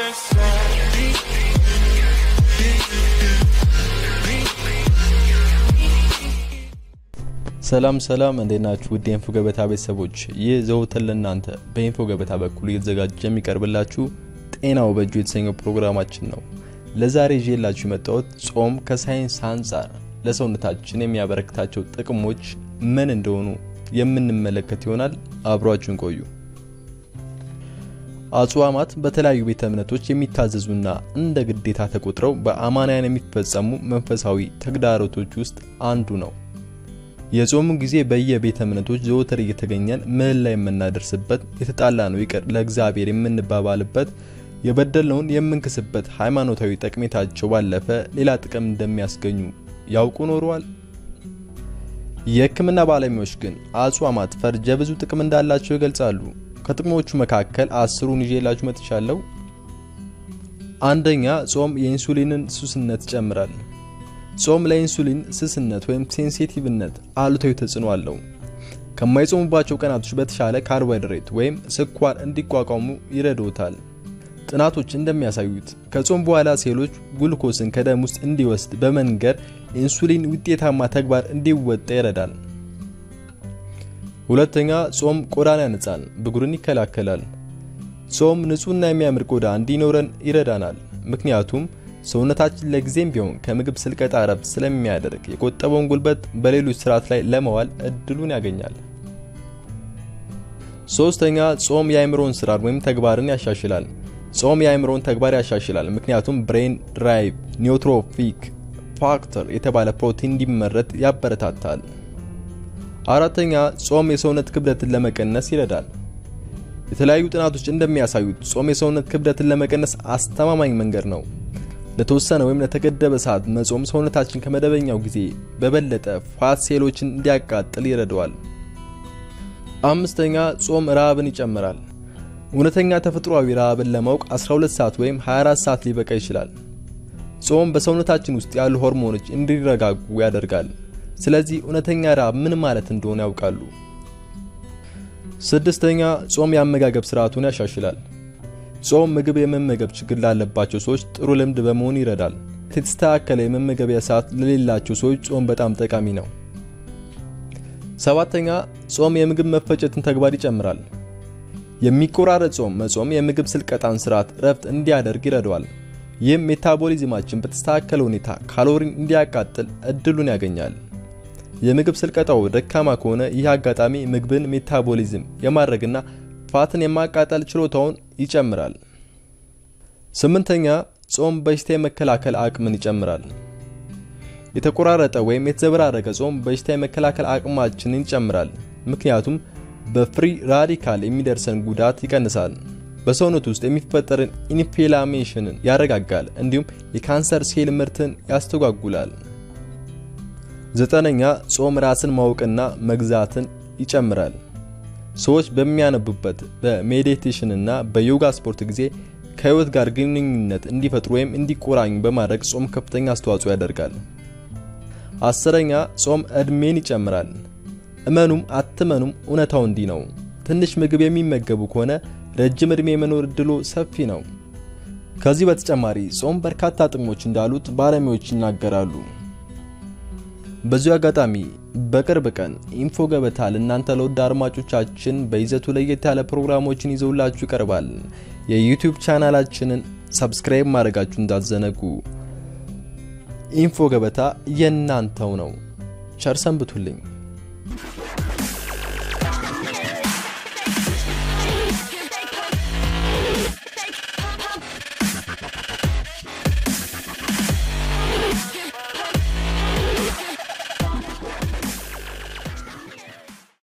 ሰላም ሰላም፣ እንዴት ናችሁ? ውድ የኢንፎ ገበታ ቤተሰቦች፣ ይህ ዘወትር ለእናንተ በኢንፎ ገበታ በኩል እየተዘጋጀ የሚቀርብላችሁ ጤናው በእጁ የተሰኘው ፕሮግራማችን ነው። ለዛሬ ይዤላችሁ የመጣሁት ጾም ከሳይንስ አንጻር ለሰውነታችን የሚያበረክታቸው ጥቅሞች ምን እንደሆኑ የምንመለከት ይሆናል። አብሯችሁን ቆዩ። አጽዋማት በተለያዩ ቤተ እምነቶች የሚታዘዙና እንደ ግዴታ ተቆጥረው በአማንያን የሚፈጸሙ መንፈሳዊ ተግዳሮቶች ውስጥ አንዱ ነው። የጾሙ ጊዜ በየቤተ እምነቶች ዘወትር እየተገኘን ምን ላይ የምናደርስበት፣ የተጣላ ነው ይቅር ለእግዚአብሔር የምንባባልበት፣ የበደልነውን የምንክስበት ሃይማኖታዊ ጠቀሜታቸው ባለፈ ሌላ ጥቅም እንደሚያስገኙ ያውቁ ኖረዋል? የሕክምና ባለሙያዎች ግን አጽዋማት ፈርጀ ብዙ ጥቅም እንዳላቸው ይገልጻሉ። ከጥቅሞቹ መካከል አስሩን ይዤላችሁ መጥቻለሁ። አንደኛ፣ ጾም የኢንሱሊንን ሱስነት ይጨምራል። ጾም ለኢንሱሊን ስስነት ወይም ሴንሲቲቭነት አሉታዊ ተጽዕኖ አለው። ከማይጾሙባቸው ቀናቶች በተሻለ ካርቦሃይድሬት ወይም ስኳር እንዲቋቋሙ ይረዶታል። ጥናቶች እንደሚያሳዩት ከጾም በኋላ ሴሎች ጉልኮስን ከደም ውስጥ እንዲወስድ በመንገር ኢንሱሊን ውጤታማ ተግባር እንዲወጣ ይረዳል። ሁለተኛ ጾም ቆዳን ያነጻል፣ ብጉርን ይከላከላል። ጾም ንጹህና የሚያምር ቆዳ እንዲኖረን ይረዳናል። ምክንያቱም ሰውነታችን ለጊዜም ቢሆን ከምግብ ስልቀጣ ረፍት ስለሚያደርግ የቆጠበውን ጉልበት በሌሎች ስርዓት ላይ ለመዋል እድሉን ያገኛል። ሶስተኛ ጾም የአእምሮን ስራን ወይም ተግባርን ያሻሽላል። ጾም የአእምሮን ተግባር ያሻሽላል፣ ምክንያቱም ብሬን ድራይቭ ኒውትሮፊክ ፋክተር የተባለ ፕሮቲን እንዲመረት ያበረታታል። አራተኛ ጾም የሰውነት ክብደትን ለመቀነስ ይረዳል። የተለያዩ ጥናቶች እንደሚያሳዩት ጾም የሰውነት ክብደትን ለመቀነስ አስተማማኝ መንገድ ነው። ለተወሰነ ወይም ለተገደበ ሰዓት መጾም ሰውነታችን ከመደበኛው ጊዜ በበለጠ ፋት ሴሎችን እንዲያቃጥል ይረዳዋል። አምስተኛ ጾም ረሃብን ይጨምራል። እውነተኛ ተፈጥሯዊ ረሃብን ለማወቅ 12 ሰዓት ወይም 24 ሰዓት ሊበቃ ይችላል። ጾም በሰውነታችን ውስጥ ያሉ ሆርሞኖች እንዲረጋጉ ያደርጋል። ስለዚህ እውነተኛ ረሃብ ምን ማለት እንደሆነ ያውቃሉ። ስድስተኛ ጾም የአመጋገብ ስርዓቱን ያሻሽላል። ጾም ምግብ የመመገብ ችግር ላለባቸው ሰዎች ጥሩ ልምድ በመሆን ይረዳል። የተስተካከለ የመመገቢያ ሰዓት ለሌላቸው ሰዎች ጾም በጣም ጠቃሚ ነው። ሰባተኛ ጾም የምግብ መፈጨትን ተግባር ይጨምራል። የሚቆራረጥ ጾም መጾም የምግብ ስልቀጣን ስርዓት ረፍት እንዲያደርግ ይረዳዋል። ይህም ሜታቦሊዝማችን በተስተካከለ ሁኔታ ካሎሪን እንዲያቃጥል እድሉን ያገኛል። የምግብ ስልቀጣው ደካማ ከሆነ ይህ አጋጣሚ ምግብን ሜታቦሊዝም የማድረግና ፋትን የማቃጠል ችሎታውን ይጨምራል። ስምንተኛ ጾም በሽታ የመከላከል አቅምን ይጨምራል። የተቆራረጠ ወይም የተዘበራረቀ ጾም በሽታ የመከላከል አቅማችንን ይጨምራል። ምክንያቱም በፍሪ ራዲካል የሚደርሰን ጉዳት ይቀንሳል። በሰውነት ውስጥ የሚፈጠርን ኢንፍላሜሽንን ያረጋጋል። እንዲሁም የካንሰር ሴል ምርትን ያስተጓጉላል። ዘጠነኛ ጾም ራስን ማወቅና መግዛትን ይጨምራል። ሰዎች በሚያነቡበት በሜዲቴሽን እና በዮጋ ስፖርት ጊዜ ከህይወት ጋር ግንኙነት እንዲፈጥሩ ወይም እንዲቆራኙ በማድረግ ጾም ከፍተኛ አስተዋጽኦ ያደርጋል። አስረኛ ጾም እድሜን ይጨምራል። እመኑም አትመኑም እውነታው እንዲህ ነው። ትንሽ ምግብ የሚመገቡ ከሆነ ረጅም እድሜ የመኖር እድሎ ሰፊ ነው። ከዚህ በተጨማሪ ጾም በርካታ ጥቅሞች እንዳሉት ባለሙያዎች ይናገራሉ። በዚሁ አጋጣሚ በቅርብ ቀን ኢንፎ ገበታ ለእናንተ ለውድ አድማጮቻችን በይዘቱ ለየት ያለ ፕሮግራሞችን ይዘውላችሁ ይቀርባል። የዩቲዩብ ቻናላችንን ሰብስክራይብ ማድረጋችሁ እንዳትዘነጉ። ኢንፎ ገበታ የእናንተው ነው። ቸር ሰንብቱልኝ።